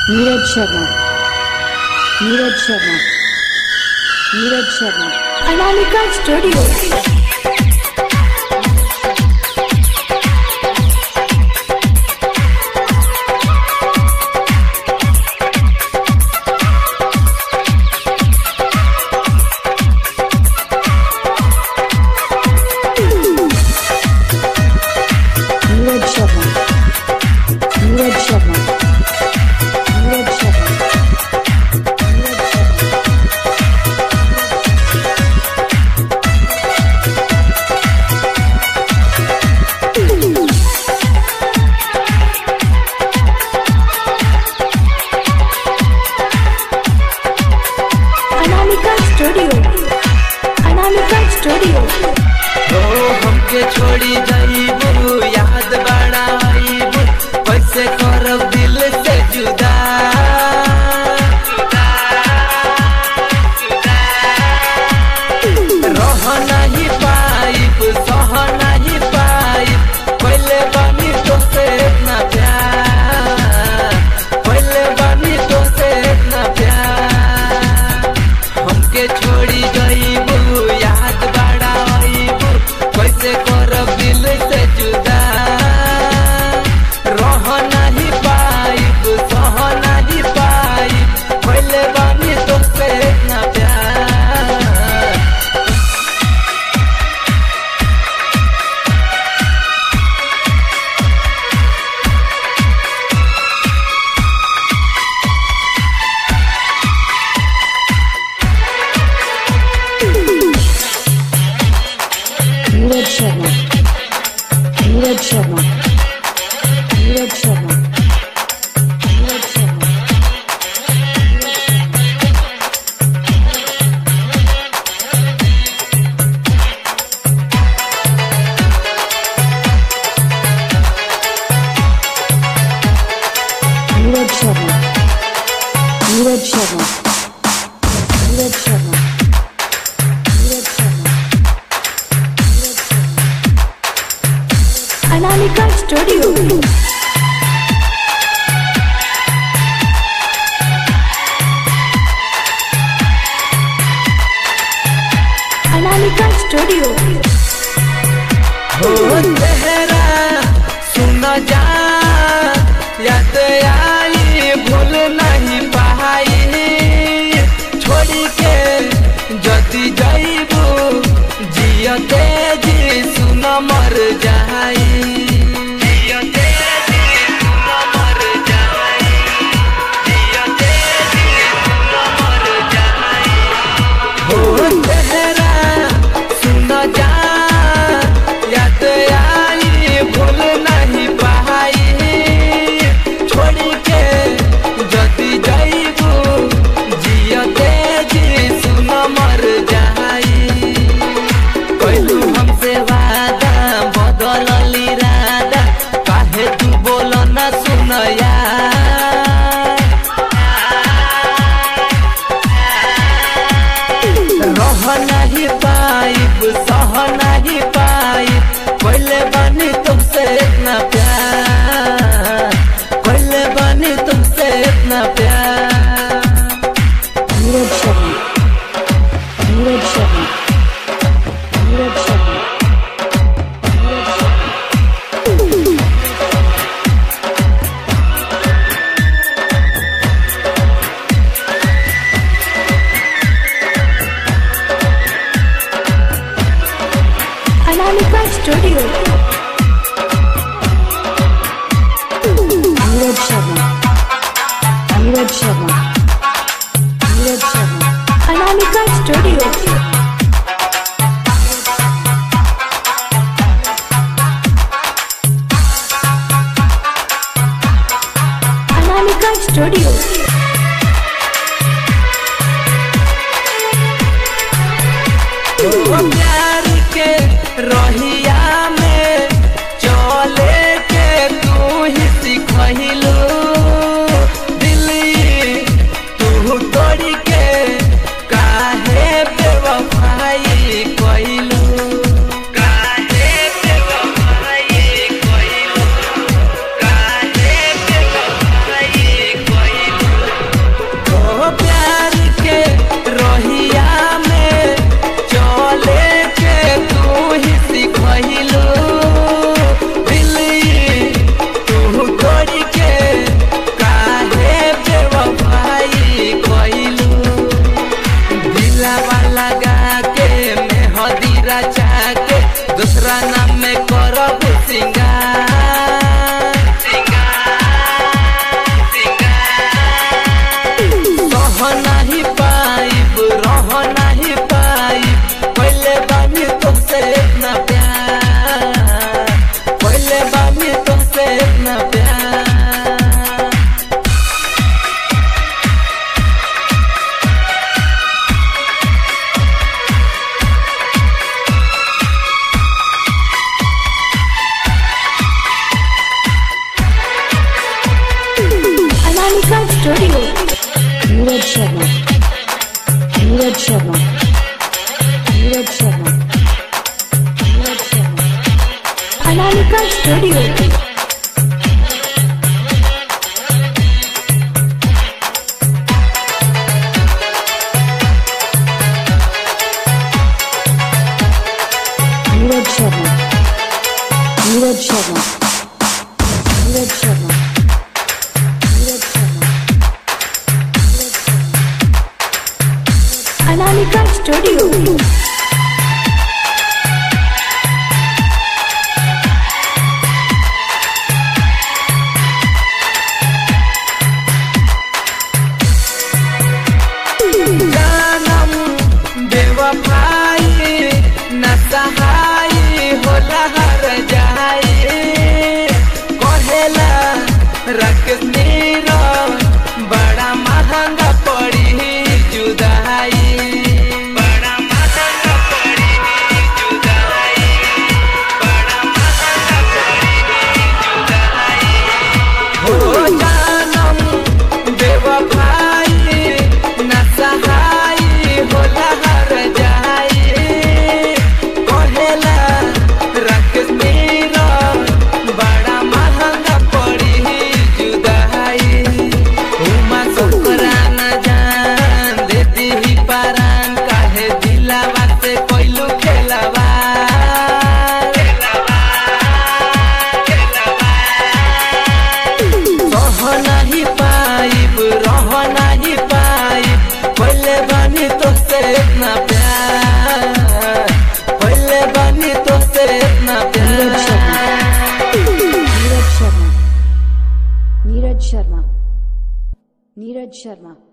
Neeraj Sharma Neeraj Sharma Neeraj Sharma Anamika studio Neeraj Sharma Neeraj Sharma Neeraj Sharma Neeraj Sharma Anamika studio Anamika studio ओ हमके छोड़ी जाइबू याद बड़ा आइबू कैसे करब दिल से जुदा रह नहीं पाइब सह नहीं पाइब पहले बनी तो से इतना प्यार पहले बनी तो से इतना प्यार हमके छोड़ी गईबू याद बड़ा आईबू कैसे करब दिल से जुदा रह नहीं पाइब सह नहीं पाइब पहले बनी तो से इतना प्यार नीरज शर्मा नीरज शर्मा नीरज शर्मा नीरज शर्मा नीरज शर्मा नीरज शर्मा नीरज शर्मा नीरज शर्मा नीरज शर्मा अनामिका स्टूडियो अनामिका स्टूडियो हो तेरा सुन जा याद आई भूल नहीं पाई छोड़ी के जति जाइबू जियते जी सुन मर जाई जियते जी सुन मर जाई जियते जी सुन मर जाई हो तेरा सुन जा याद आई भूल नहीं पाई छोड़ के जति जाइबू जियते जी सुन मर जाई कहलू हमसे वादा बदल इरादा काहे तू बोल न सुनया रह नहीं पाइब सह नहीं पाइब पहले बनी तुमसे इतना प्यार पहले बनी तुमसे इतना प्यार Neeraj Sharma Neeraj Sharma Neeraj Sharma Neeraj Sharma Anamika studio Neeraj Sharma Neeraj Sharma Neeraj Sharma Anamika studio Anamika studio ओ प्यार के रहिया में चले के तू ही सिखलू दिल्ली तू तोड़ी के काहे बेवफाई कइलू काहे बेवफाई कइलू काहे बेवफाई कइलू Studio. Neeraj Sharma Neeraj Sharma Neeraj Sharma Neeraj Sharma Anamika Studio. Neeraj Sharma Neeraj Sharma Neeraj Sharma Neeraj Sharma Anamika Studio. जानम बेवफाई न सहाई होला हर जाई कहेला रख नीरो बड़ा महंगा पड़ी जुदाई बड़ा महंगा पड़ी जुदाई बड़ा महंगा पड़ी जुदाई हो जानम बेवफाई न सहाई होला हर जाई कहेला रख मेरा बड़ा महंगा पड़ी जुदाई उमा सोकरा न जान देती ही पारान काहे दिलावा से कोइलू खेलावा रह नहीं पाइब रह नहीं पाइब पहले बनी तो से इतना प्यार पहले बनी तो से इतना नीरज प्यार शर्मा नीरज शर्मा नीरज शर्मा नीरज शर्मा